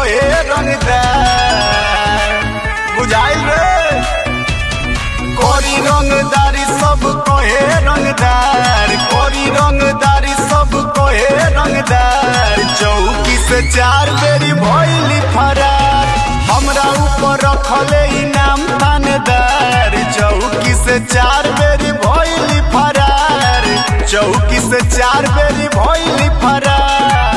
कहे रंगदार बुझाइल रे कोरी रंगदारी सब कहे रंगदार कोरी रंगदारी सब कहे रंगदार चौकी से चार बेरी भइली फरार हमरा ऊपर रखले इनाम थानेदार चौकी से चार बेरी भइली फरार चौकी से चार बेरी भइली फरार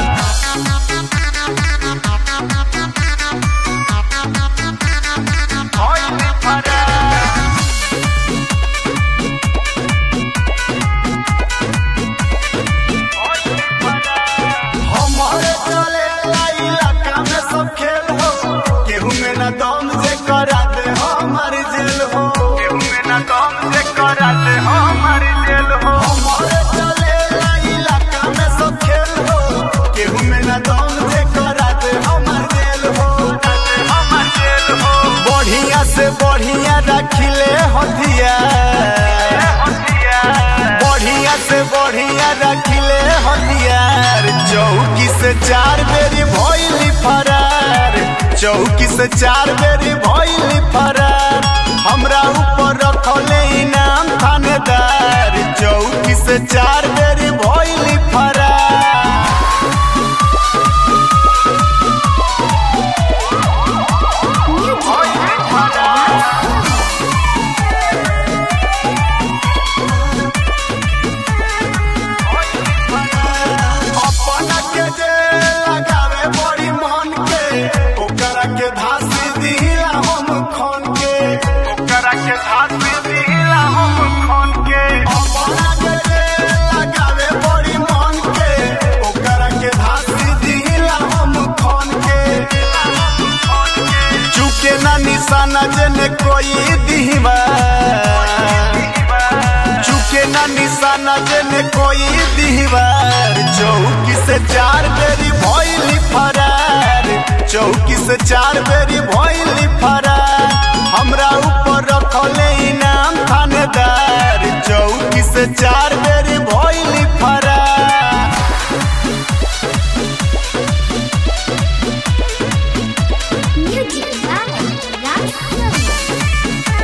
भइली फरार हमारे चले ला इलाका में सब खेल हो केहू में ना दम जे करा दे हमार जेल हो केहू में ना दम जे करा दे हमार जेल हो हमारे चले ला इलाका में सब खेल हो केहू में ना दम जे करा दे हमार जेल हो हमार जेल हो बढ़िया से बढ़िया रखिले हथियार बढ़िया से बढ़िया रखिले हथियार चौकी से चार बेरी भइली फरार चौकी से चार बेरी भइली फरार हमरा ऊपर रखले इनाम थानेदार चौकी से चार बेरी भइली फरार भइली फरार अपना के जे लगावे बड़ी मन के ओकरा के धासी दिला हम खन के ओकरा के धासी दिला हम खन के अपना के जे लगावे बड़ी मन के ओकरा के धासी दिला हम खन के चुके ना निशाना जने कोई दिहवा चुके ना निशाना जने कोई दीवार चौकी से चार बेरी भइली फरार चौकी से चार बेरी भइली फरार हमरा ऊपर रखले इनाम थानेदार चौकी से चार बेरी भइली फरार Music by Rasta.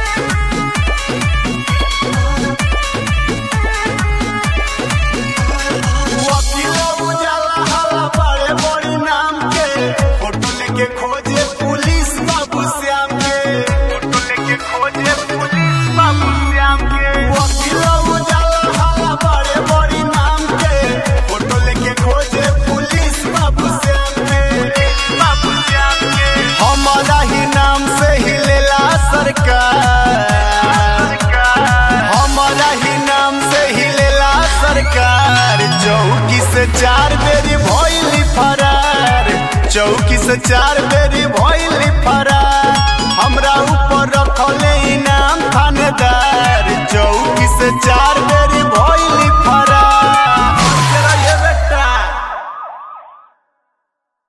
वकील उजाला हवा बड़े बड़ी नाम के फोटो लेके खोजे पुलिस बाबू श्याम के फोटो लेके खोजे पुलिस बाबू श्याम के वकील उजाला हवा बड़े बड़ी नाम के फोटो लेके खोजे पुलिस बाबू श्याम के बाबू श्याम के हमारा ही नाम से ही लेला सरकार हमारा ही नाम से ही लेला सरकार चौकी से चार बेरी भइली फरार चौकी से चार बेरी भइली फरार